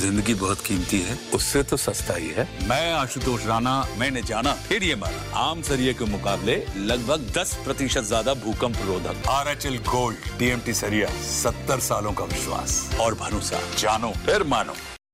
जिंदगी बहुत कीमती है उससे तो सस्ता ही है मैं आशुतोष राणा मैंने जाना फिर ये माना आम सरिये के मुकाबले लगभग 10 प्रतिशत ज्यादा भूकंप रोधक R H L gold TMT सरिया सत्तर सालों का विश्वास और भरोसा जानो फिर मानो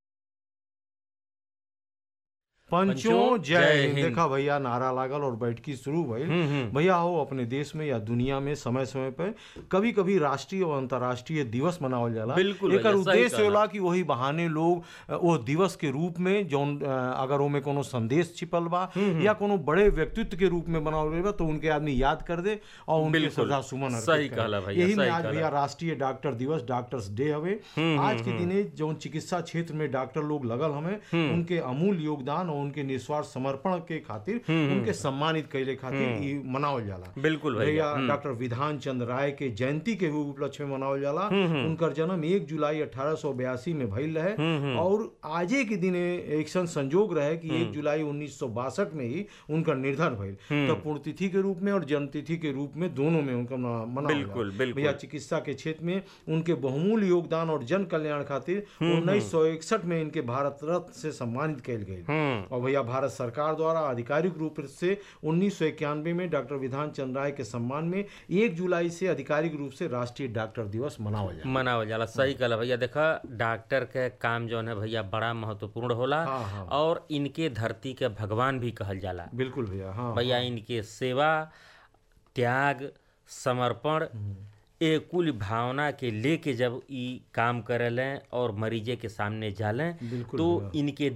पंचों जय जय हिंद हिंद। देखा भैया नारा लागल और बैठकी शुरू भइल भैया हो अपने देश में या दुनिया में समय समय पे कभी कभी राष्ट्रीय और अंतर्राष्ट्रीय दिवस मनावल जाला बिल्कुल एकर भैया, सही उद्देश्य कहला। होला कि वही बहाने लोग अ, वो दिवस के रूप में जौन अ, अगर ओमे कोनो संदेश छिपल बा या कोनो बड़े व्यक्तित्व के रूप में बनावल गइल बा तो उनके आदमी याद कर दे और उनके बिल्कुल। श्रद्धा सुमन अर्पित सही करे। कहला भैया, यही में सही आज कहला। भैया राष्ट्रीय डॉक्टर दिवस डॉक्टर्स डे हवे आज के दिने जौन चिकित्सा क्षेत्र में डॉक्टर लोग लगल हमें उनके अमूल्य योगदान और उनके निस्वार्थ समर्पण के खातिर उनके सम्मानित कैले खातिर ई मनावल जाला बिल्कुल भैया डॉक्टर विधान चंद्र राय के जयंती के भी उपलक्ष्य में मनावल जाला उनकर जन्म एक जुलाई अठारह में भइल रहे और आजे के दिने एक सन संजोग रहे कि एक जुलाई उन्नीस में ही उनका निर्धन भइल तो पुण्यतिथि के रूप में और जन्मतिथि के रूप में दोनों में उनका मना- मनावल बिल्कुल, जाला। बिल्कुल। भैया चिकित्सा के क्षेत्र में उनके बहुमूल्य योगदान और जन कल्याण खातिर उन्नीस में इनके भारत रत्न से सम्मानित कैल गई और भैया भारत सरकार द्वारा आधिकारिक रूप से उन्नीस में डॉक्टर विधान चंद्र राय के सम्मान में एक जुलाई से आधिकारिक रूप से राष्ट्रीय डॉक्टर दिवस मनावल जाए मनावल जाला सही कहला भैया देखा डॉक्टर के काम जौन है भैया बड़ा महत्वपूर्ण होला हाँ, हाँ। और इनके धरती के भगवान भी कहल जाला बिल्कुल भैया हाँ भैया इनके सेवा त्याग समर्पण ए कुल भावना के लेके जब ई काम करेलें और मरीजे के सामने जालें बिल्कुल तो भैया। इनके